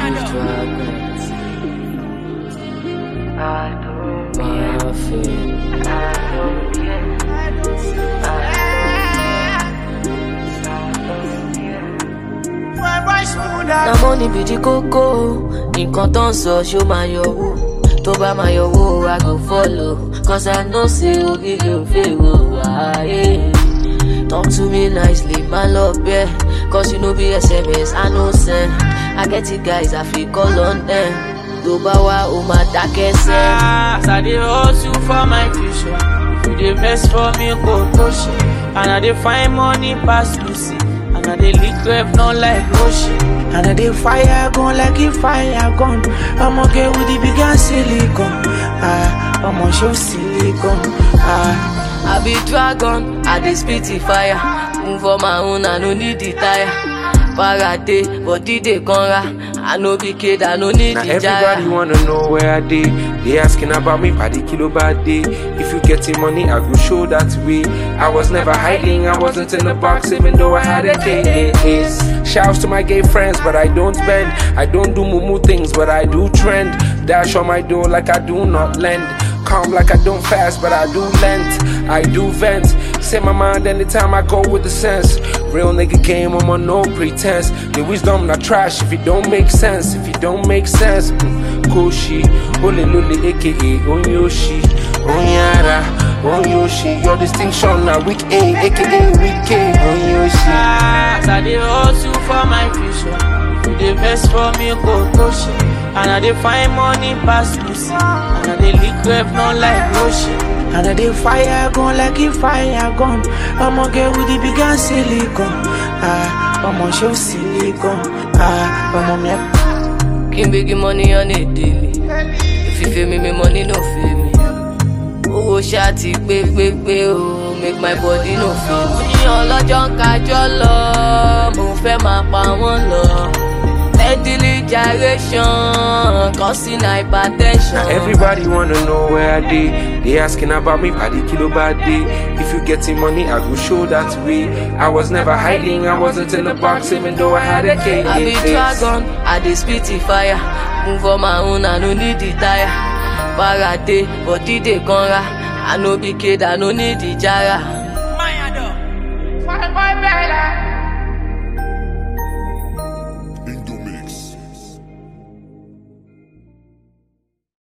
na money be the koko nǹkan tó ń sọ ṣó máa yọwó tó bá máa yọwó i go follow cause i know say oríire ò fèrò wáyé. Talk to me nicely, my love, yeah. Cause you know be SMS, I know send. I get it, guys, I feel call on them. Tó bá wá, ó máa dákẹ́ sẹ́. As I dey hustle for my future, if you dey vex for me, go push it. And I dey find money pass Lucy, and I dey lick rev not like Roshi. And I dey fire gun like a fire gun. I'ma get with the bigger silicon. Ah, I'ma show silicon. Ah. I be dragon, I dey spit the fire. Move on my own, I no need the tire. Parade, body dey conra. I no be kid, I no need Now the everybody jara. wanna know where I dey. They asking about me by the kilo bad day. If you getting money, I go show that way. I was never hiding, I wasn't in the box, even though I had a case. Shouts to my gay friends, but I don't bend. I don't do mumu things, but I do trend. Dash on my door like I do not lend. Calm like I don't fast, but I do lent. I do vent. Say my mind anytime I go with the sense. Real nigga game, I'm on no pretense. The wisdom not trash if it don't make sense. If it don't make sense, mm, Koshi, Ole Lule, aka Onyoshi, Onyara, Onyoshi. Your distinction now weak A, aka weak K, Onyoshi. As I dey hustle for my future, if you dey vex for me, go push it. And I dey find money pass Lucy, and I dey lick rev not like Roshi. And I dey fire gun like a fire gun. I'ma get with the bigger silicon. Ah, I'ma show silicon. Ah, I'ma make King big money on a daily. If you feel me, me money no feel me. Owó ṣáàtì pé pé pé o, make my body no feel me. Ní ọlọ́jọ́ ń kájọ́ lọ, mo fẹ́ máa pa wọ́n lọ. Steadily gyration, causing hypertension. Now everybody wanna know where I dey. They asking about me by the kilo bad day. If you getting money, I go show that way. I was never hiding, I wasn't in the box, even though I had a case. I be dragon, I dey spit the fire. Move on my own, I no need the tire. Parade, body dey conra. I no be kid, I no need the jara. Mayado. Fire boy Bella.